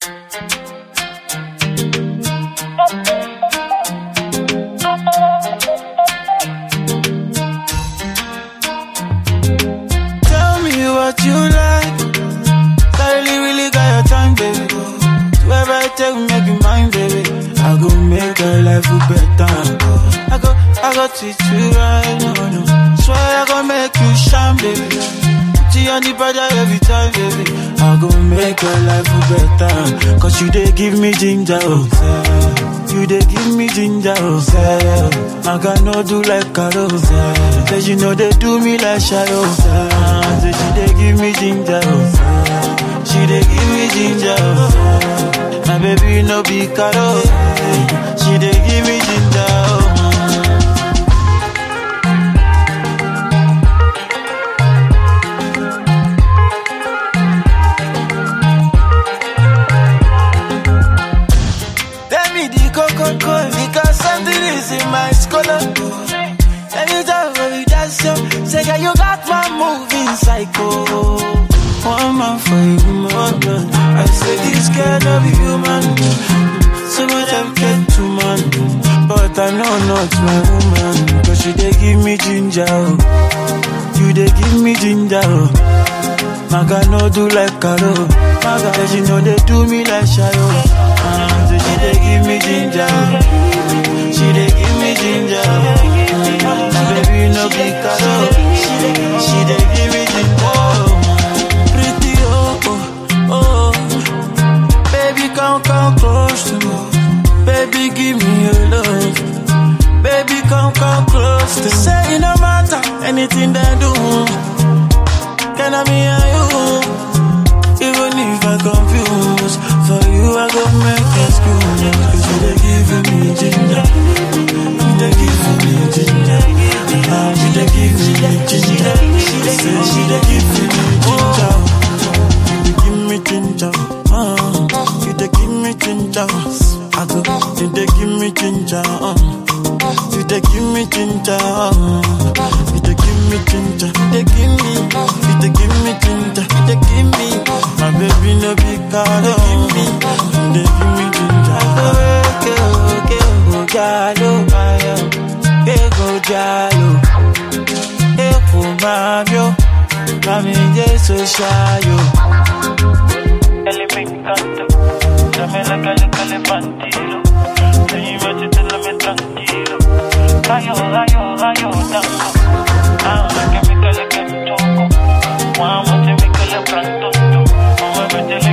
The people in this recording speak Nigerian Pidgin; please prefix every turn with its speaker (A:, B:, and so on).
A: Tell me what you like. I really, really got your time, baby. Whoever I take, make you mine, baby. I go make your life better. I go, I go treat you right, no, no. Swear I go make you shine, baby. Put you on the border every time, baby. I go make your life better. Cause you they give me ginger, oh. say. You they give me ginger, oh. say. I can no do like Carol, say. Say you know they do me like shadow, say. Say she they give me ginger, oh. say. She they give me ginger, oh. My baby no be Carol, she they give me ginger, oh. Tell me the coco because something is in my scholar. Anytime when we dance, yo, say girl you got my moving psycho. One man for you, man. I say this girl love you, human. Some of them get too man, but I know not my woman. Cause she they give me ginger, oh. you they give me ginger. Oh. Maga no do like Karo. Maga say she know they do me like Shayo. Ah, say she they give me ginger. She they give me ginger. My baby no be Karo. She they, she they give me ginger. Pretty oh oh oh. Baby come come close to me. Baby give me your love. Baby come come close to me. Say it no matter anything they do. Can I be and you? Even if I confuse, for you I go make excuse. Cause you they giving me ginger, you they giving me ginger, ah you they giving me ginger. Say she they giving me ginger, you they give me ginger, ah you they give me ginger. I go, you they give me ginger, ah you they give me ginger, ah you they give me ginger, they give me, you they give me ginger, you they give me. My baby no be card, they give me, you they give me ginger. Okay, okay, go jalo, eh go jalo, eh go mamio, mami jesu shayo.
B: Ele me encanta, dame la calle que le bandido. Ven y métetela tranquilo. Rayo, rayo, rayo, tango. Ahora que me cale que me toco. Vamos, te me cale pronto. Vamos a meterle